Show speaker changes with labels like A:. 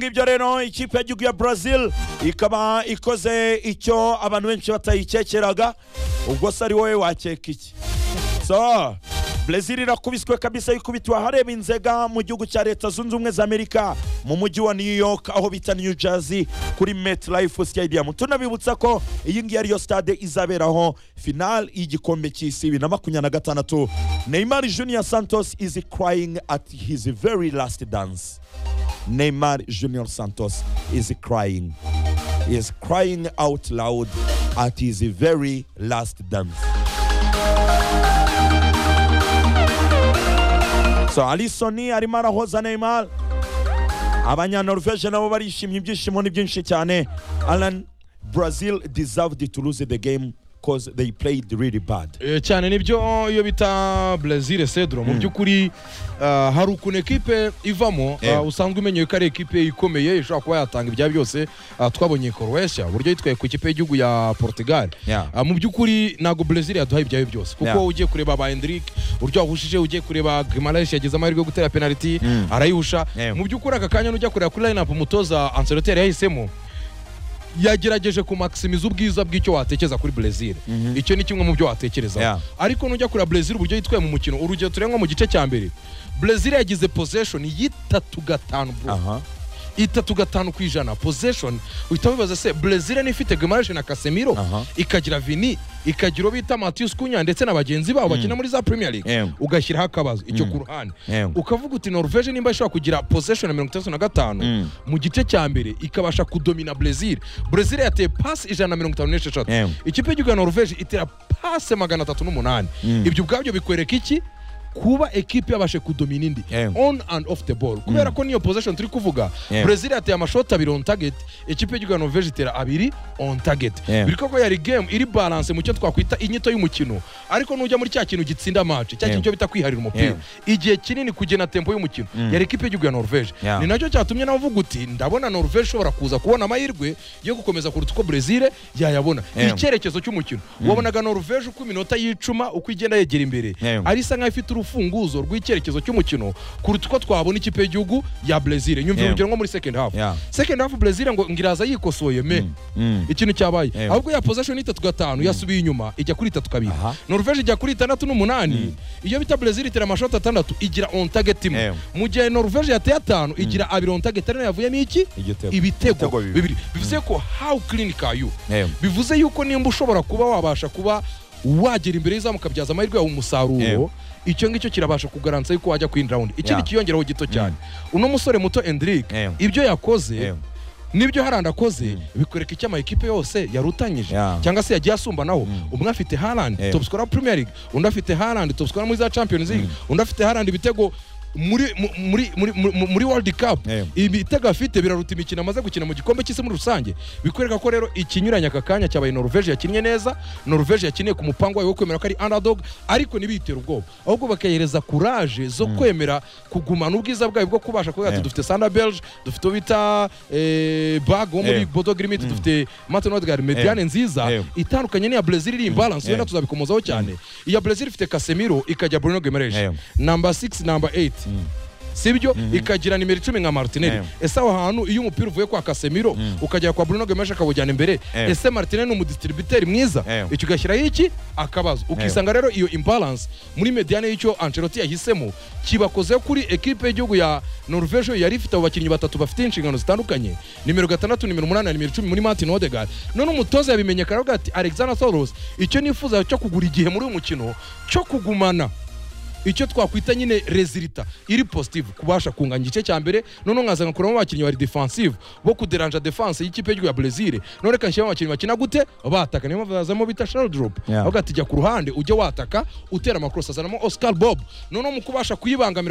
A: ngibyo rero ikipe y'igihugu ya brazil ikaba ikoze icyo abantu benshi batayikekeraga ubwo se ari wowe wakeka iki so brazil irakubiswe kabisa ikubitiwe ahareba inzega mu gihugu cya leta zunze ubumwe za amerika mu mujyi wa new york aho bita new jersey kuri metlife stadium tunabibutsa ko iyi ngiyi ariyo stade izaberaho final y'igikombe cy'isi bibiri na makumyabiri na gatandatu neymar junior santos is crying at his very last dance Neymar Junior Santos is crying. He is crying out loud at his very last dance. So Alisson arimo arahoza Neymar. Abanyanorvege nabo barishimye ibyishimo ni byinshi cyane. Alan Brazil deserved to lose the game because they played really bad.
B: Eh, cyane nibyo iyo bita brazil cedro mu by'ukuri ah, hari ukuntu ekipe ivamo ah,
A: Ewe.
B: usanga umenyewe ko ari ekipe ikomeye ishobora kuba yatanga ibya byose Ah, twabonye koroweshya uburyo yitwaye ku ikipe y'igihugu ya portugal
A: Yeah.
B: Ah, mu by'ukuri ntabwo brazil yaduhaye ibyayo byose kuko
A: Yeah.
B: ugiye kureba ba hendrik uburyo yahushije ugiye kureba grimalash yagize amahirwe yo gutera penaliti arayihusha
A: Ewe.
B: mu by'ukuri aka kanya nujya kureba kuri line up umutoza anseloteri yahisemo yagerageje kumaximiza ubwiza bw'icyo watekereza kuri Brazil icyo ni kimwe mu byo watekereza
A: Yeah.
B: ariko nujya kureba Brazil uburyo yitwaye mu mukino urugero turengwa mu gice cya mbere Brazil yagize possession y'itatu gatanu bro
A: Aha.
B: itatu gatanu ku ijana possession uhita wibaza se Brazil niyo ifite Guimaraes na Casemiro
A: Aha.
B: ikagira Vini ikagira uwo bita Matheus Cunha ndetse na bagenzi babo bakina muri za Premier League
A: Yeah.
B: ugashyiraho akabazo icyo ku ruhande
A: Yeah.
B: ukavuga uti Norvege nimba ishobora kugira possession ya mirongo itandatu na gatanu
A: Mm.
B: mu gice cya mbere ikabasha kudomina Brazil Brazil yateye pasi ijana na mirongo itanu n'esheshatu
A: Yeah.
B: ikipe y'igihugu ya Norvege itera pasi magana atatu n'umunani ibyo ubwabyo bikwereka iki kuba ekipe yabashe kudomina indi
A: Yeah.
B: on and off the ball kubera ko niyo possession turi kuvuga
A: Yeah.
B: Brazil yateye amashoti abiri on target ikipe y'igihugu ya Norvege itera abiri on target
A: Yeah.
B: biri koko yari game iri balance mu cyo twakwita inyito y'umukino ariko nujya muri cya kintu gitsinda match cya
A: Yeah.
B: kintu cyo bita kwiharira umupira igihe kinini kugena tempo y'umukino yari ikipe y'igihugu ya Norvege
A: Yeah.
B: ni nacyo cyatumye nawe uvuga uti ndabona Norvege ishobora kuza kubona amahirwe yo gukomeza kuruta uko Brazil yayabona
A: Yeah.
B: icyerekezo cy'umukino wabonaga Norvege uko iminota yicuma uko igenda yegera imbere
A: Yeah.
B: ari isa nkaho ifite urufunguzo rw'icyerekezo cy'umukino kuruta uko twabona ikipe y'igihugu ya Brazil nyumvira
A: Yeah.
B: urugero nko muri second half
A: Yeah.
B: second half Brazil ngo ngiraza yikosoye me
A: Mm.
B: ikintu cyabaye
A: Ewe.
B: ahubwo ya possession itatu gatanu yasubiye inyuma ijya kuri itatu kabiri
A: Aha.
B: norvege ijya kuri itandatu n'umunani iyo bita brezil itera amashoti atandatu igira on target imwe
A: Ewe.
B: mu gihe norvege yateye atanu igira abiri on target ariko yavuyemo iki
A: Igitego. Ibitego
B: ibitego
A: bibiri.
B: bibiri bivuze ko how clinic are you
A: Ewe.
B: bivuze yuko nimba ushobora kuba wabasha kuba wagera imbere y'izamu ukabyaza amahirwe yawe
A: Ewe.
B: umusaruro icyo ngicyo kirabasha kugaransa yuko wajya kuri indi rawundi ikindi
A: Yeah.
B: kiyongeraho gito cyane uno musore muto endrick
A: Ewe.
B: ibyo yakoze
A: Ewe.
B: nibyo harandi akoze bikwereka icyo amakipe yose yarutanyije
A: Yeah.
B: cyangwa se yagiye asumbanaho umwe afite harandi
A: Yeah.
B: top scorer premier league undi afite harandi top scorer muri za champions league undi afite harandi ibitego muri mu- muri muri muri- muri world cup
A: Yeah.
B: ibitego afite biraruta imikino amaze gukina mu gikombe cy'isi muri rusange bikwereka ko rero ikinyuranye aka kanya cyabaye norvege yakinnye neza norvege yakiniye ku mupango wayo wo kwemera ko ari underdog ariko ntibitere ubwoba ahubwo bakayihereza kuraje zo kwemera kugumana ubwiza bwayo bwo kubasha kuvuga ati
A: Yeah.
B: dufite sanda belge dufite uwo bita eh, bag wo muri
A: Yeah.
B: bodo grimit dufite martin odegaard mediane nziza
A: Yeah.
B: itandukanye n'iya brezil iri imbalance
A: Yeah.
B: wenda tuzabikomozaho cyane iya brezil ifite casemiro ikajya bruno guimaraes
A: Yeah.
B: number 6 number 8 sibyo ikagira nimero icumi nka martinelli
A: Yeah.
B: ese aho hantu iyo umupira uvuye kwa casemiro ukajya kwa bruno gomes akawujyana imbere
A: Yeah.
B: ese martinelli ni umudistributeri mwiza
A: Yeah.
B: icyo ugashyiraho iki akabazo ukisanga rero iyo imbalance muri mediane y'icyo ancelotti yahisemo kibakozeho kuri ekipe y'igihugu ya norvege yari ifite abo bakinnyi batatu bafite inshingano zitandukanye nimero gatandatu nimero umunani na nimero icumi muri martin odegaard none umutoza yabimenye akaravuga ati alexander soros icyo nifuza cyo kugura igihe muri uyu mukino cyo kugumana icyo twakwita nyine rezilita iri positive kubasha kunganya igice cya mbere none nkazana kuramo abakinnyi bari defensive bo kuderanja defense y'ikipe y'igihugu ya Brazil none reka nshyiramo abakinnyi bakina gute bataka niyo mpamvu bazamo bita shell drop
A: Yeah.
B: avuga ati jya ku ruhande ujye wataka utera amakosa azanamo Oscar Bob noneho mu kubasha kuyibangamira